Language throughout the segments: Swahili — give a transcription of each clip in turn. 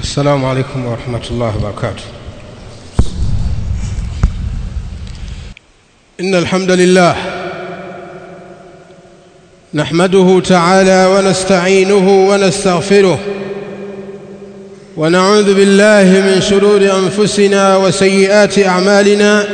السلام عليكم ورحمة الله وبركاته إن الحمد لله نحمده تعالى ونستعينه ونستغفره ونعوذ بالله من شرور أنفسنا وسيئات أعمالنا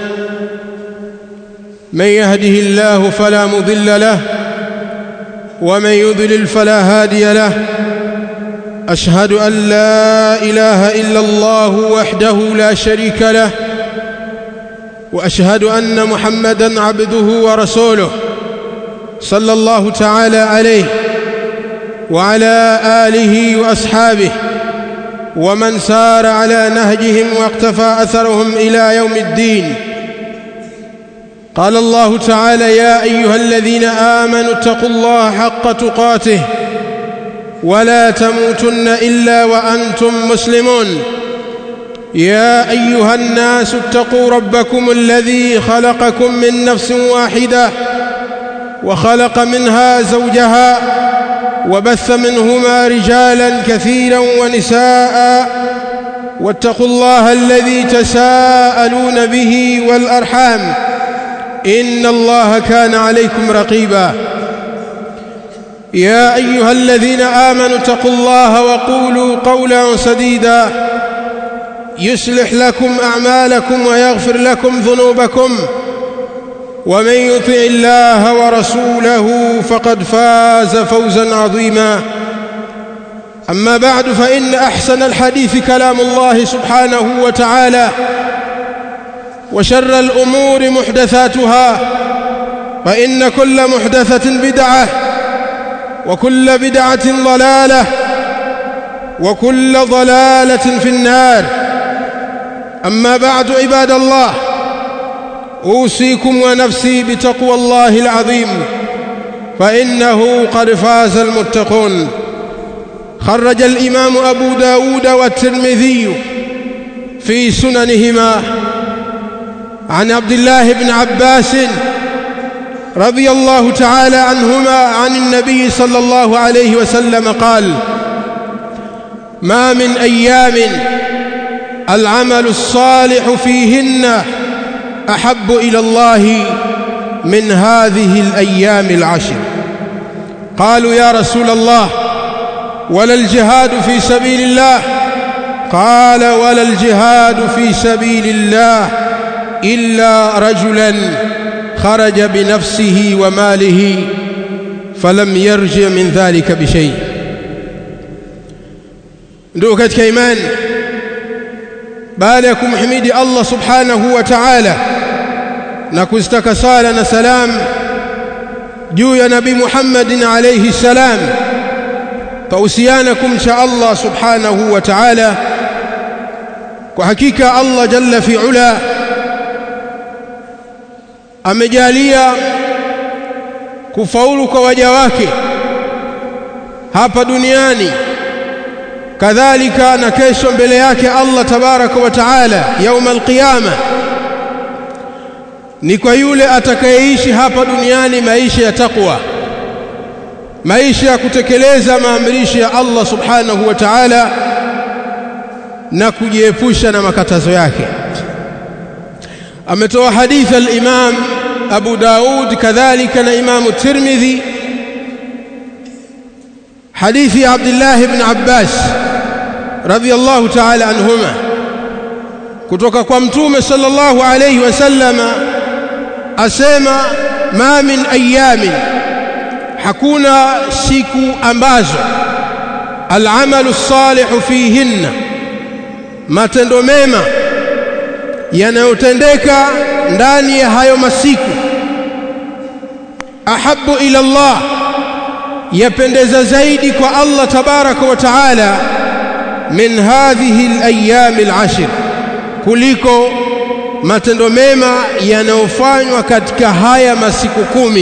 من يهده الله فلا مضل له ومن يضلل فلا هادي له أشهد أن لا إله إلا الله وحده لا شريك له وأشهد أن محمدًا عبده ورسوله صلى الله تعالى عليه وعلى آله وأصحابه ومن سار على نهجهم واقتفى أثرهم إلى يوم الدين قال الله تعالى يا أيها الذين آمنوا اتقوا الله حق تقاته ولا تموتن إلا وأنتم مسلمون يا أيها الناس اتقوا ربكم الذي خلقكم من نفس واحدة وخلق منها زوجها وبث منهما رجالا كثيرا ونساء واتقوا الله الذي تساءلون به والأرحام إن الله كان عليكم رقيبا يا أيها الذين آمنوا اتقوا الله وقولوا قولا سديدا يصلح لكم أعمالكم ويغفر لكم ذنوبكم ومن يطع الله ورسوله فقد فاز فوزا عظيما أما بعد فإن أحسن الحديث كلام الله سبحانه وتعالى وشر الأمور محدثاتها فإن كل محدثة بدعة وكل بدعة ضلالة وكل ضلالة في النار أما بعد عباد الله أوصيكم ونفسي بتقوى الله العظيم فإنه قد فاز المتقون خرج الإمام أبو داود والترمذي في سننهما عن عبد الله بن عباس رضي الله تعالى عنهما عن النبي صلى الله عليه وسلم قال ما من أيام العمل الصالح فيهن أحب إلى الله من هذه الأيام العشر قالوا يا رسول الله ولا الجهاد في سبيل الله قال ولا الجهاد في سبيل الله إلا رجلا خرج بنفسه وماله فلم يرجع من ذلك بشيء ndugu katika imani baada ya kumhimidi Allah subhanahu wa ta'ala na kuzitaka sala na salam juu ya nabii Muhammadin alayhi salam tausiana kumcha Allah subhanahu wa ta'ala kwa hakika Allah jalla fi ula amejalia kufaulu kwa waja wake hapa duniani kadhalika na kesho mbele yake Allah tabaraka wa taala yauma alqiyama ni kwa yule atakayeishi hapa duniani maisha ya takwa maisha ya kutekeleza maamrisho ya Allah subhanahu wa ta'ala na kujiepusha na makatazo yake ametoa hadithi al-Imam Abu Daud kadhalika na Imam Tirmidhi hadithi ya Abdullah ibn Abbas radhiyallahu ta'ala anhuma kutoka kwa mtume sallallahu alayhi wasallama asema ma min ayamin hakuna siku ambazo al'amalu salihu fihinna matendo mema yanayotendeka ndani ya hayo masiku ahabu ila Allah yapendeza zaidi kwa Allah tabaraka wa taala min hadhihi al-ayyam al-ashr kuliko matendo mema yanayofanywa katika haya masiku kumi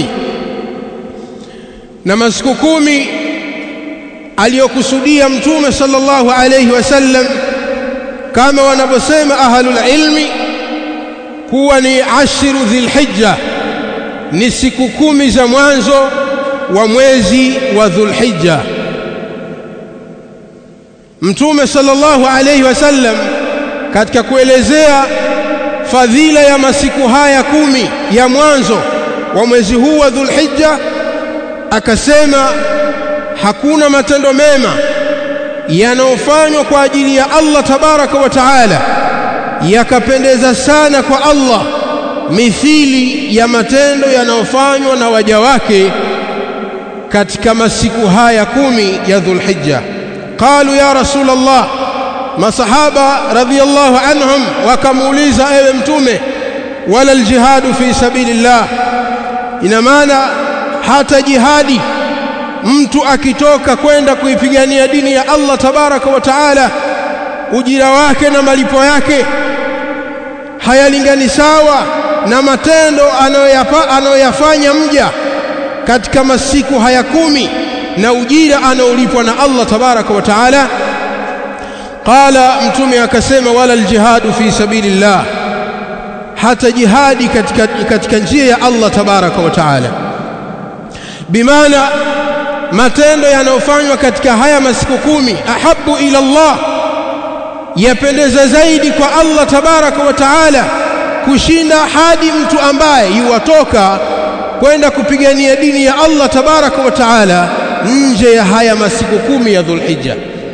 na masiku kumi aliyokusudia mtume sallallahu alayhi wasallam kama wanavyosema ahlul ilmi kuwa ni ashru dhilhijja ni siku kumi za mwanzo wa mwezi wa dhulhijja mtume sallallahu alayhi wasallam katika kuelezea fadhila ya masiku haya kumi ya mwanzo wa mwezi huu wa Dhulhijja akasema hakuna matendo mema yanayofanywa kwa ajili ya Allah tabaraka wa taala yakapendeza sana kwa Allah mithili ya matendo yanayofanywa na waja wake katika masiku haya kumi ya Dhulhijja qalu ya rasulullah masahaba radhiyallahu anhum wakamuuliza ewe mtume wala aljihadu fi sabilillah ina maana hata jihadi mtu akitoka kwenda kuipigania dini ya Allah tabaraka wa taala ujira wake na malipo yake hayalingani sawa na matendo anayoyafanya mja katika masiku haya kumi na ujira anaolipwa na Allah tabaraka wa taala qala mtume akasema wala aljihadu fi sabilillah hata jihadi katika, katika njia ya Allah tabaraka wa taala bimaana matendo yanayofanywa katika haya masiku kumi ahabu ila Allah yapendeza zaidi kwa Allah tabaraka wa taala kushinda hadi mtu ambaye yuwatoka kwenda kupigania dini ya Allah tabaraka wa taala nje ya haya masiku kumi ya Dhulhijja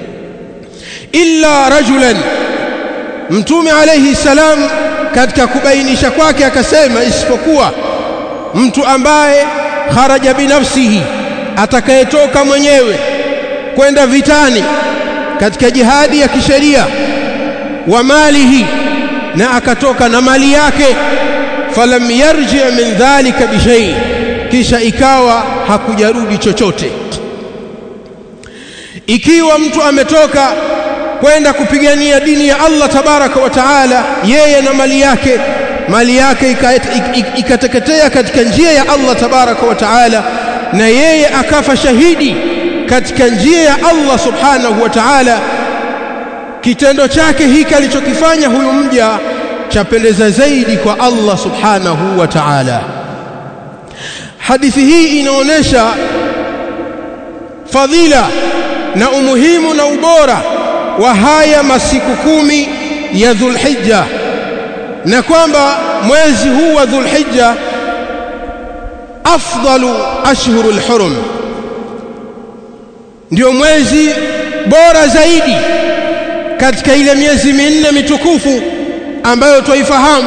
illa rajulan mtume alayhi salam katika kubainisha kwake akasema isipokuwa mtu ambaye kharaja binafsihi atakayetoka mwenyewe kwenda vitani katika jihadi ya kisheria wa malihi na akatoka na mali yake falam yarji min dhalika bishay kisha ikawa hakujarudi chochote ikiwa mtu ametoka kwenda kupigania dini ya Allah tabaraka wa taala yeye na mali yake mali yake ikateketea katika njia ya Allah tabaraka wa taala na yeye akafa shahidi katika njia ya Allah subhanahu wa ta'ala kitendo chake hiki alichokifanya huyu mja chapendeza zaidi kwa Allah subhanahu wa ta'ala hadithi hii inaonyesha fadhila na umuhimu na ubora wa haya masiku kumi ya Dhulhijja na kwamba mwezi huu wa Dhulhijja afdalu ashhurul hurum ndio mwezi bora zaidi katika ile miezi minne mitukufu ambayo twaifahamu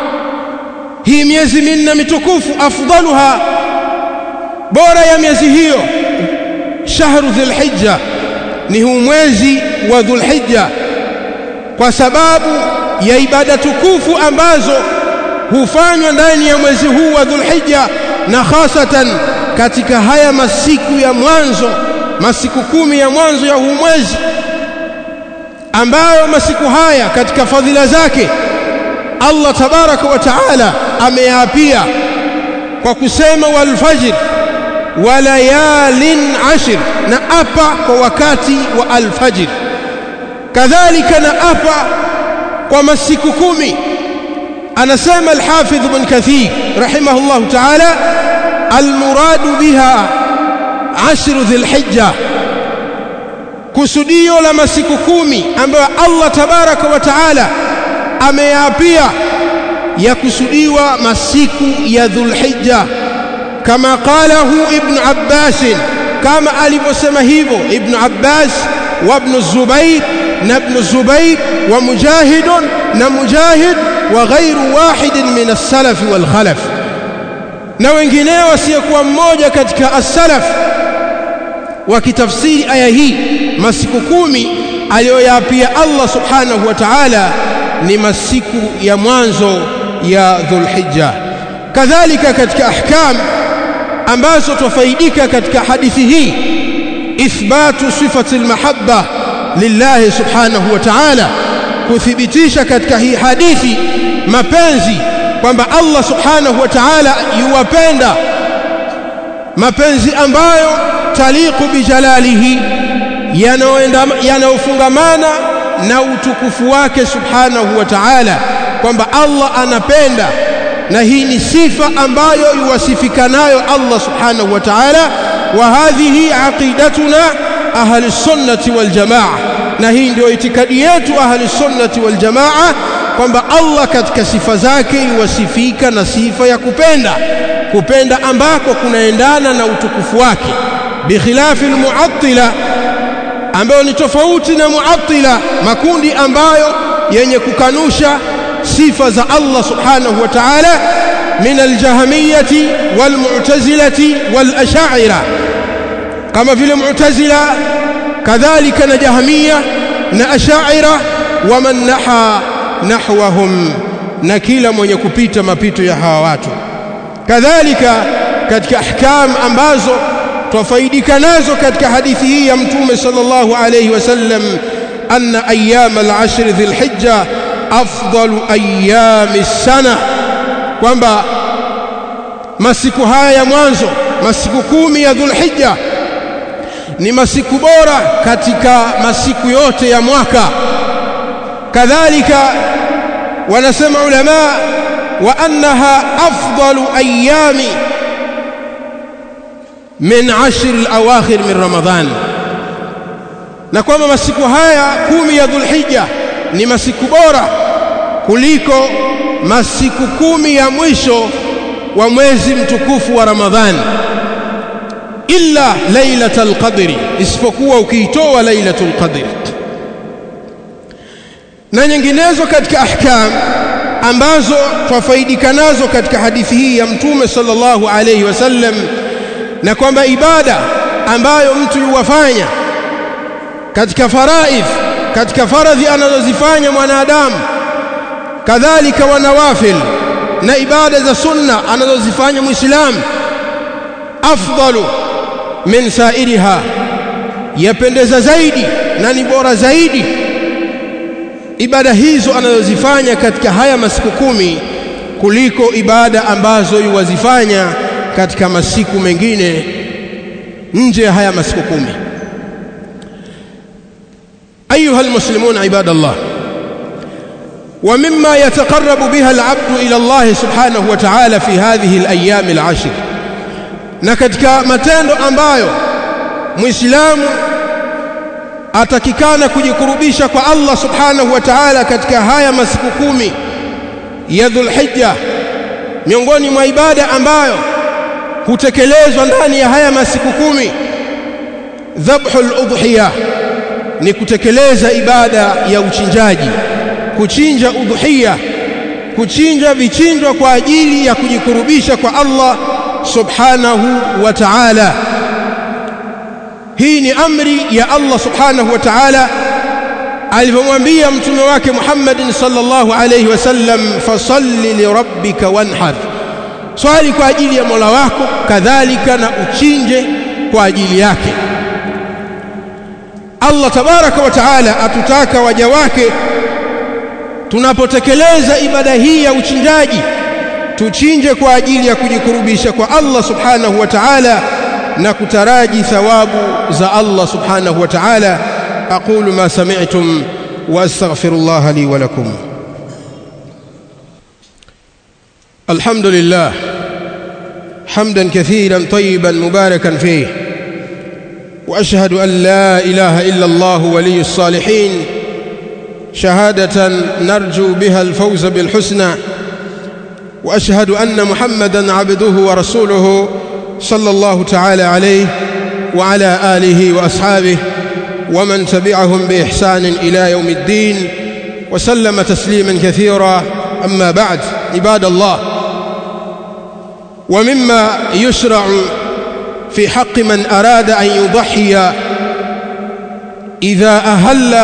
hii miezi minne mitukufu afdaluha bora ya miezi hiyo shahru dhulhijja ni huu mwezi wa dhulhijja kwa sababu ya ibada tukufu ambazo hufanywa ndani ya mwezi huu wa dhulhijja na hasatan katika haya masiku ya mwanzo masiku kumi ya mwanzo ya huu mwezi ambayo masiku haya katika fadhila zake Allah tabaraka wa taala ameyaapia kwa kusema wal fajr wa layalin ashr na apa kwa wakati wa alfajr kadhalika na apa kwa masiku kumi anasema al-Hafidh Ibn Kathir rahimahullah ta'ala al-muradu biha ashru dhil-hijja kusudio la masiku kumi ambayo Allah tabaraka wa taala ameyaapia ya kusudiwa masiku ya dhulhijja kama qalahu ibn Abbas kama alivyosema hivyo ibn Abbas wa ibn Zubair na ibn Zubair wa Mujahid na Mujahid wa ghairu wahid min as-salaf wal khalaf na wengineo wasiokuwa mmoja katika as-salaf wakitafsiri aya hii masiku kumi aliyoyaapia Allah subhanahu wa ta'ala ni masiku ya mwanzo ya Dhulhijja kadhalika katika ahkam ambazo tufaidika katika hadithi hii ithbatu sifati almahabba lillahi subhanahu wa ta'ala kuthibitisha katika hii hadithi mapenzi kwamba Allah subhanahu wa ta'ala yuwapenda mapenzi ambayo taliqu bijalalihi yanayofungamana na utukufu wake subhanahu wa ta'ala kwamba Allah anapenda na hii ni sifa ambayo yuwasifika nayo Allah subhanahu wa ta'ala wa hadhihi aqidatuna ahli sunnati wal jamaa na hii ndio itikadi yetu ahli sunnati wal jamaa kwamba Allah katika sifa zake iwasifika na sifa ya kupenda kupenda ambako kunaendana na utukufu wake bikhilafi almu'attila ambayo ni tofauti na mu'attila makundi ambayo yenye kukanusha sifa za Allah subhanahu wa ta'ala min aljahmiyati walmu'tazilati walash'ira kama vile mu'tazila kadhalika na jahmiya na ash'ira waman naha nahwahum na kila mwenye kupita mapito ya hawa watu kadhalika katika ahkam ambazo twafaidika nazo katika hadithi hii ya mtume sallallahu alayhi wasallam anna ayyam al-ashr dhil-hijja afdalu ayyami sana kwamba masiku haya ya mwanzo masiku kumi ya dhulhijja ni masiku bora katika masiku yote ya mwaka kadhalika wanasema ulama wa annaha afdalu ayyami min ashr al-awakhir min ramadhan na kwamba masiku haya kumi ya dhulhijja ni masiku bora kuliko masiku kumi ya mwisho wa mwezi mtukufu wa ramadhani illa lailatul qadri isipokuwa ukiitoa lailatul qadri na nyinginezo katika ahkam ambazo twafaidika nazo katika hadithi hii ya mtume sallallahu alayhi wasallam na kwamba ibada ambayo mtu yuwafanya katika faraidh katika faradhi anazozifanya mwanadamu kadhalika wanawafil na ibada za sunna anazozifanya muislamu afdalu min sairiha yapendeza zaidi na ni bora zaidi ibada hizo anazozifanya katika haya masiku kumi kuliko ibada ambazo yuwazifanya katika masiku mengine nje ya haya masiku kumi أيها المسلمون عباد الله ومما يتقرب بها العبد إلى الله سبحانه وتعالى في هذه الأيام العشر na katika matendo ambayo muislamu atakikana kujikurubisha kwa Allah subhanahu wa ta'ala katika haya masiku kumi ya Dhulhijja miongoni mwa ibada ambayo hutekelezwa ndani ya haya masiku kumi dhabhul udhiyah ni kutekeleza ibada ya uchinjaji kuchinja udhuhia kuchinja vichinjwa kwa ajili ya kujikurubisha kwa Allah subhanahu wa ta'ala hii ni amri ya Allah subhanahu wa ta'ala alivyomwambia mtume wake Muhammad sallallahu alayhi wasallam fasalli lirabbika wanhar swali kwa ajili ya Mola wako kadhalika na uchinje kwa ajili yake Allah tabaraka wa taala atutaka waja wake tunapotekeleza ibada hii ya uchinjaji tuchinje kwa ajili ya kujikurubisha kwa Allah subhanahu wa ta'ala na kutaraji thawabu za Allah subhanahu wa ta'ala aqulu ma sami'tum wa astaghfirullah li wa lakum alhamdulillah hamdan kathiran tayyiban mubarakan fihi واشهد ان لا اله الا الله ولي الصالحين شهاده نرجو بها الفوز بالحسنى واشهد ان محمدا عبده ورسوله صلى الله تعالى عليه وعلى اله واصحابه ومن تبعهم باحسان الى يوم الدين وسلم تسليما كثيرا اما بعد عباد الله ومما يشرع في حق من أراد أن يضحي إذا أهل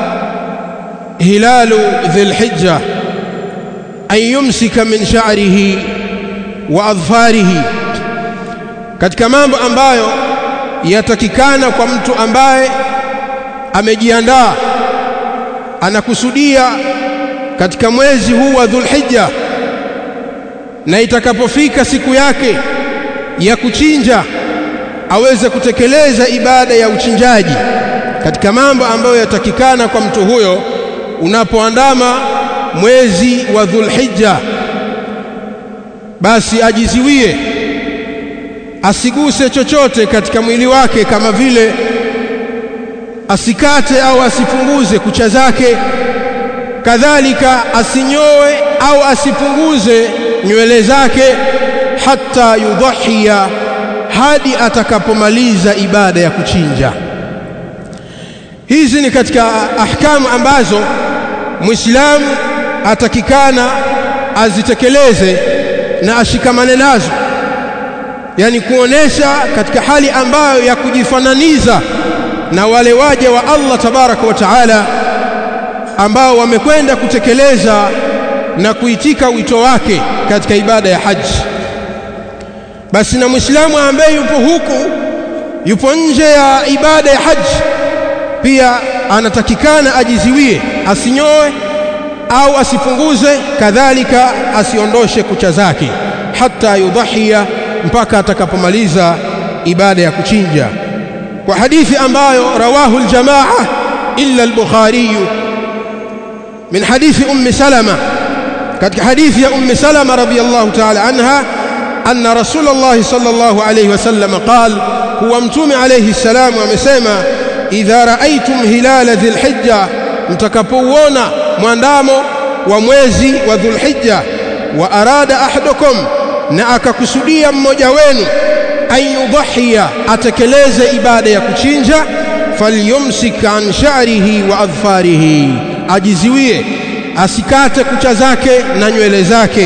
هلال ذي الحجة أن يمسك من شعره وأظفاره katika mambo ambayo yatakikana kwa mtu ambaye amejiandaa anakusudia katika mwezi huu wa Dhulhijja na itakapofika siku yake ya kuchinja aweze kutekeleza ibada ya uchinjaji katika mambo ambayo yatakikana kwa mtu huyo unapoandama mwezi wa Dhulhijja basi ajiziwie asiguse chochote katika mwili wake kama vile asikate au asipunguze kucha zake kadhalika asinyoe au asipunguze nywele zake hata yudhahia hadi atakapomaliza ibada ya kuchinja hizi ni katika ahkamu ambazo muislamu atakikana azitekeleze na ashikamane nazo yani kuonesha katika hali ambayo ya kujifananiza na wale waja wa Allah tabaraka wa taala ambao wamekwenda kutekeleza na kuitika wito wake katika ibada ya haji basi na muislamu ambaye yupo huku yupo nje ya ibada ya haji pia anatakikana ajiziwie asinyoe au asipunguze kadhalika asiondoshe kucha zake hata yudhahia mpaka atakapomaliza ibada ya kuchinja kwa hadithi ambayo rawahu aljamaa illa al-bukhari min hadithi ummi salama katika hadithi ya ummi salama radhiyallahu ta'ala anha anna rasulullah sallallahu alayhi wasallam qala huwa mtume alayhi salam amesema idha raaitum hilala dhilhijja mtakapouona mwandamo wa mwezi wa dhulhijja wa arada ahadukum na akakusudia mmoja wenu ayudhhiya atekeleze ibada ya kuchinja falyumsik an sha'rihi wa adfarihi ajiziwie asikate kucha zake na nywele zake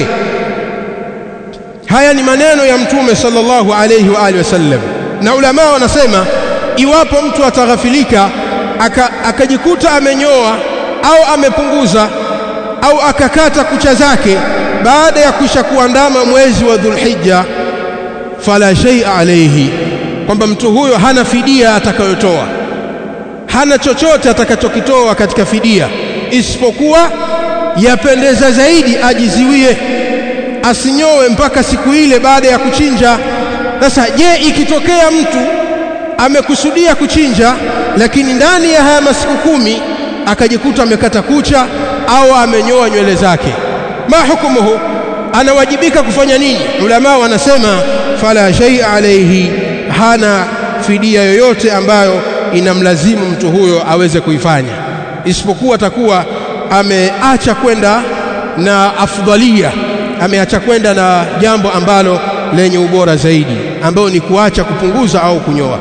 haya ni maneno ya mtume sallallahu alayhi wa alihi wasallam na ulama wanasema iwapo mtu ataghafilika akajikuta aka amenyoa au amepunguza au akakata kucha zake baada ya kisha kuandama mwezi wa Dhulhijja fala shay'a alayhi kwamba mtu huyo hana fidia atakayotoa hana chochote atakachokitoa katika fidia isipokuwa yapendeza zaidi ajiziwie asinyoe mpaka siku ile baada ya kuchinja sasa je ikitokea mtu amekusudia kuchinja lakini ndani ya haya masiku kumi akajikuta amekata kucha au amenyoa nywele zake ma hukumuhu anawajibika kufanya nini ulama wanasema fala shay'a alayhi hana fidia yoyote ambayo inamlazimu mtu huyo aweze kuifanya isipokuwa atakuwa ameacha kwenda na afdalia ameacha kwenda na jambo ambalo lenye ubora zaidi ambayo ni kuacha kupunguza au kunyoa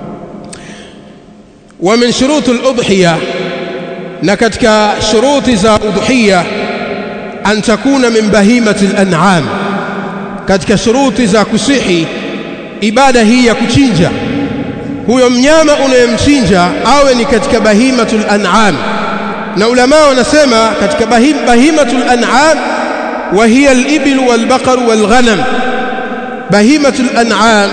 wa min shuruti al-udhiya na katika shuruti za udhiya an takuna min bahimati al-an'am katika shuruti za kusihi ibada hii ya kuchinja huyo mnyama unayemchinja awe ni katika bahimatul an'am na ulama wanasema katika bahim, bahimatul an'am wa hiya al-ibil wal baqar wal ghanam bahimatul an'am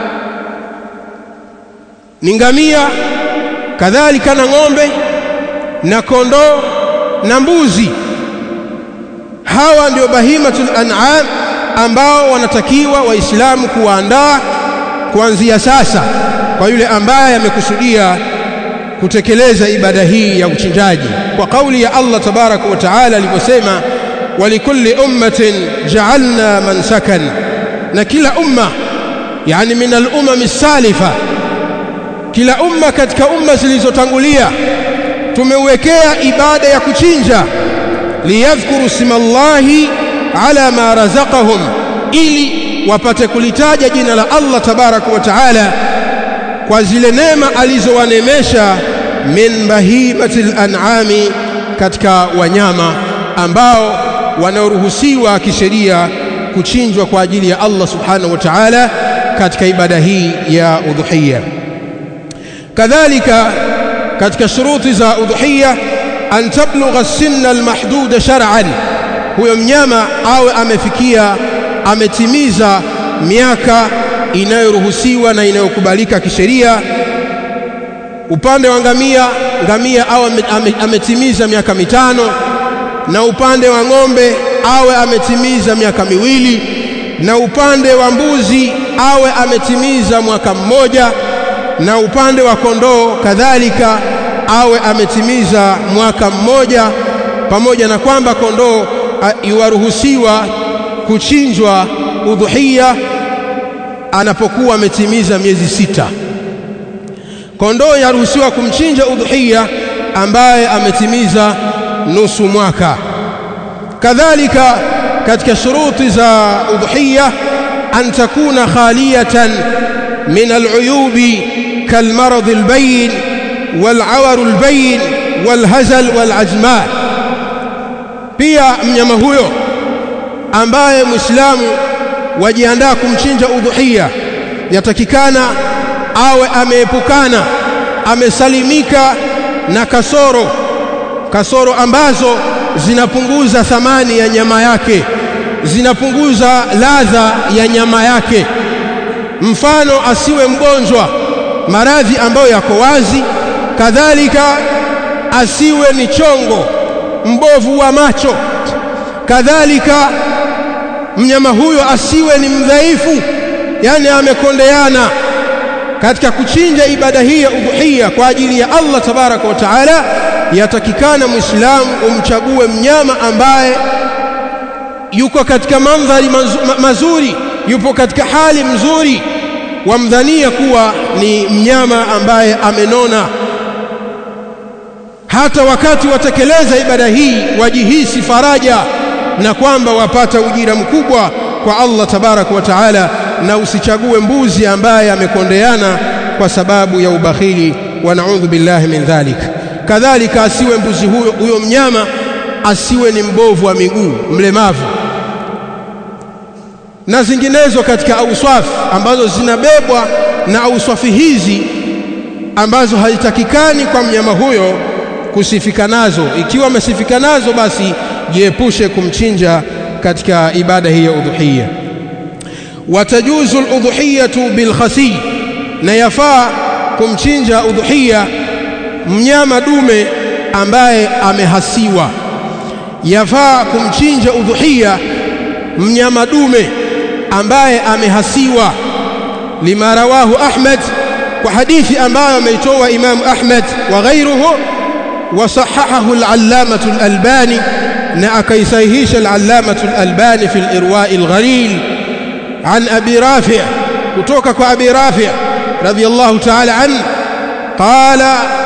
ni ngamia kadhalika na ng'ombe na kondoo na mbuzi hawa ndio bahimatul an'am ambao wanatakiwa waislamu kuwaandaa kuanzia sasa kwa yule ambaye amekusudia kutekeleza ibada hii ya uchinjaji kwa kauli ya Allah tabaraka wa taala aliposema walikulli ummatin ja'alna mansakan na kila umma yani min al-umam as-salifa kila umma katika umma zilizotangulia tumeuwekea ibada ya kuchinja liyadhkuru simallahi ala ma razaqahum ili wapate kulitaja jina la Allah tabaraka wa taala kwa zile neema alizowanemesha min bahimatil an'ami katika wanyama ambao wanaoruhusiwa kisheria kuchinjwa kwa ajili ya Allah subhanahu wa ta'ala katika ibada hii ya udhuhiyya kadhalika katika shuruti za udhuhiyya an tablugha sinna almahdud shar'an huyo mnyama awe amefikia ametimiza miaka inayoruhusiwa na inayokubalika kisheria upande wa ngamia ngamia awe ametimiza miaka mitano na upande wa ng'ombe awe ametimiza miaka miwili na upande wa mbuzi awe ametimiza mwaka mmoja na upande wa kondoo kadhalika awe ametimiza mwaka mmoja pamoja na kwamba kondoo yuwaruhusiwa kuchinjwa udhuhia anapokuwa ametimiza miezi sita kondoo yaruhusiwa kumchinja udhuhiya ambaye ametimiza nusu mwaka kadhalika katika shuruti za udhuhiya an takuna khaliyatan min al'uyubi kalmarad albayn wal'awar albayn walhazal walajma pia mnyama huyo ambaye muislamu wajiandaa kumchinja udhuhiya yatakikana awe ameepukana amesalimika na kasoro kasoro ambazo zinapunguza thamani ya nyama yake zinapunguza ladha ya nyama yake mfano asiwe mgonjwa maradhi ambayo yako wazi kadhalika asiwe ni chongo mbovu wa macho kadhalika mnyama huyo asiwe ni mdhaifu yani amekondeana katika kuchinja ibada hii ya udhuhiya kwa ajili ya Allah tabaraka wa taala yatakikana muislamu umchague mnyama ambaye yuko katika mandhari mazuri yupo katika hali mzuri wamdhania kuwa ni mnyama ambaye amenona hata wakati watekeleza ibada hii wajihisi faraja na kwamba wapata ujira mkubwa kwa Allah tabaraka wa taala na usichague mbuzi ambaye amekondeana kwa sababu ya ubakhili wa naudhu billahi min dhalik kadhalika asiwe mbuzi huyo, huyo mnyama asiwe ni mbovu wa miguu mlemavu na zinginezo katika auswafi ambazo zinabebwa na auswafi hizi ambazo hazitakikani kwa mnyama huyo kusifika nazo ikiwa amesifika nazo basi jiepushe kumchinja katika ibada hii ya udhuhiya watajuzu al-udhuhiyatu bil khasi na yafaa kumchinja udhuhiya mnyama dume ambaye amehasiwa yafaa kumchinja udhuhiya mnyama dume ambaye amehasiwa lima rawahu Ahmad kwa hadithi ambayo ameitoa Imam Ahmad wa ghairuhu وصححه العلامة الألباني نأكي سيهيش العلامة الألباني في الإرواء الغليل عن أبي رافع كتوكك أبي رافع رضي الله تعالى عنه قال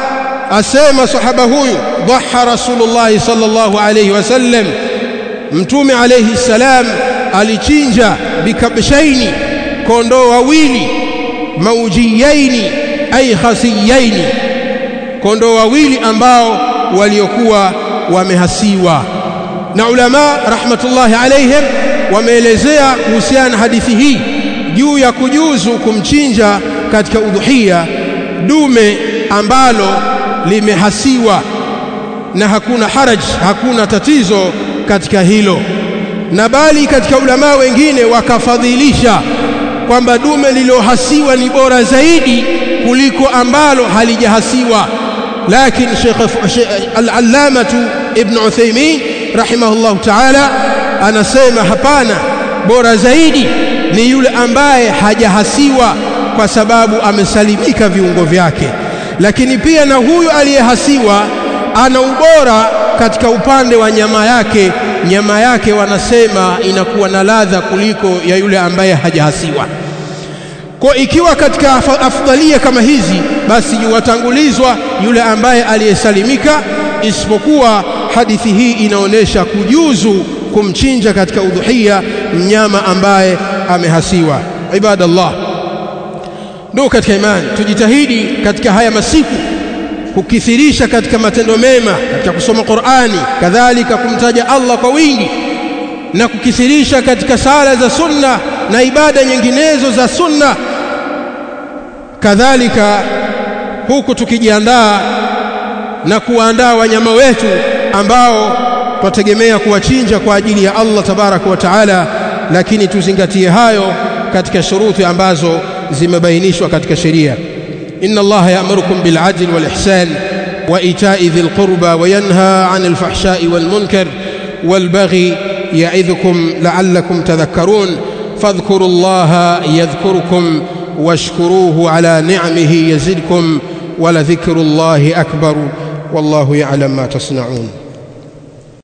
أسيم صحبه ضحى رسول الله صلى الله عليه وسلم متوم عليه السلام alichinja bikabshaini kondoo wawili maujiyaini ay khasiyaini kondoo wawili ambao waliokuwa wamehasiwa na ulama rahmatullahi alaihim wameelezea kuhusiana na hadithi hii juu ya kujuzu kumchinja katika udhuhiya dume ambalo limehasiwa na hakuna haraj hakuna tatizo katika hilo na bali katika ulama wengine wakafadhilisha kwamba dume lililohasiwa ni bora zaidi kuliko ambalo halijahasiwa lakini Sheikh al-Allamah Ibn Uthaymeen rahimahullah ta'ala anasema hapana bora zaidi ni yule ambaye hajahasiwa kwa sababu amesalimika viungo vyake lakini pia na huyu aliyehasiwa ana ubora katika upande wa nyama yake nyama yake wanasema inakuwa na ladha kuliko ya yule ambaye hajahasiwa kwa ikiwa katika afdalia kama hizi basi watangulizwa yule ambaye aliyesalimika isipokuwa hadithi hii inaonyesha kujuzu kumchinja katika udhuhiya mnyama ambaye amehasiwa ibadallah ndio katika imani tujitahidi katika haya masiku kukithirisha katika matendo mema katika kusoma Qur'ani kadhalika kumtaja Allah kwa wingi na kukithirisha katika sala za sunna na ibada nyinginezo za sunna kadhalika huku tukijiandaa na kuandaa wanyama wetu ambao twategemea kuwachinja kwa ajili ya Allah tabaraka wa taala lakini tuzingatie hayo katika shuruti ambazo zimebainishwa katika sheria إن الله يأمركم بالعدل والإحسان وإيتاء ذي القربى وينهى عن الفحشاء والمنكر والبغي يعظكم لعلكم تذكرون فاذكروا الله يذكركم واشكروه على نعمه يزدكم ولذكر الله أكبر والله يعلم ما تصنعون